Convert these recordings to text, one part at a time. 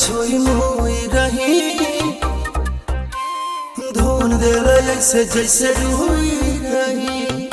छुई मुई रही धुन दिल ऐसे जैसे रुई रही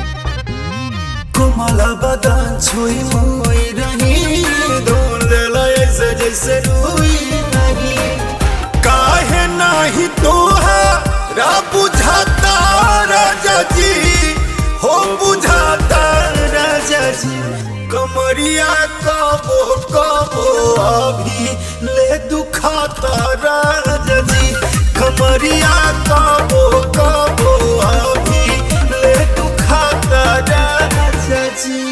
कोमल बदन छुई मुई रही धुन दिल ऐसे जैसे रुई रही काहे नाही तोहरा बुझाता राजा जी हो बुझाता राजा जी कमरिया कबो कबो अभी ले दुखाता राजा जी कमरिया कबो कबो अभी ले दुखाता राजा जी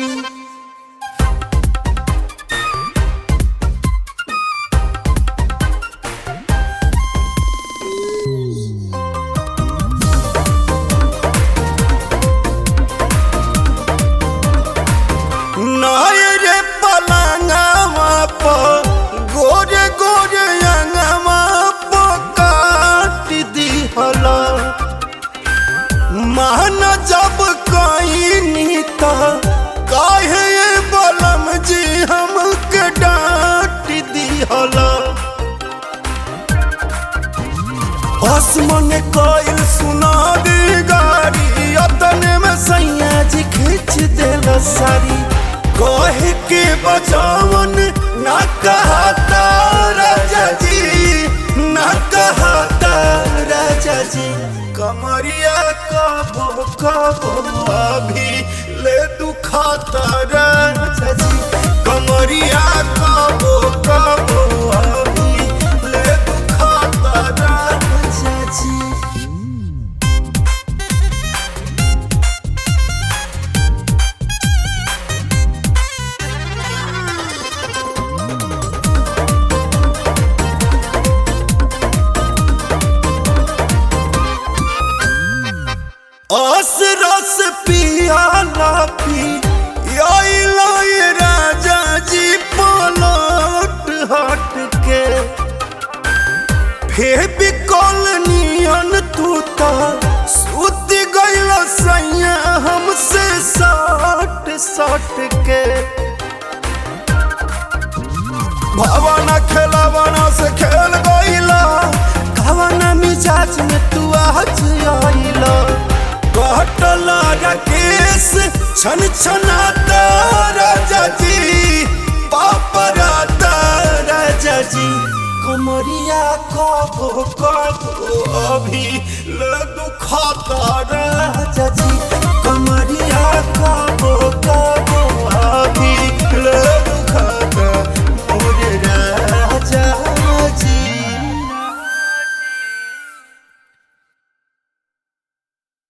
नायरे पलंगवा पर गोरे गोरे अंगवा पर काट दिहला मान जब कहीं त काहे ये बलम जी हमके डांट दिहला आसमान कोयल सुना दी गाड़ी अतने में सैया जी खींच देला सारी कहे के बचावन ना कहता राजा जी ना कहता राजा जी कमरिया कबो कबो अभी ले दुखाता राजा जी कमरिया कबो कबो अभी ले दुखाता राजा जी आस रस पियाला पी आइला ये राजा जी पलट हट के फेबी कॉलोनियन तू तो सुत गइल सैया हमसे सट सट के भावना खेलावना से खेल गइला कवना मिजाज में तू आज आइला कटला राकेश छन छनाता राजा जी पापराता राजा जी कमरिया कबो कबो अभी ले दुखाता राजा जी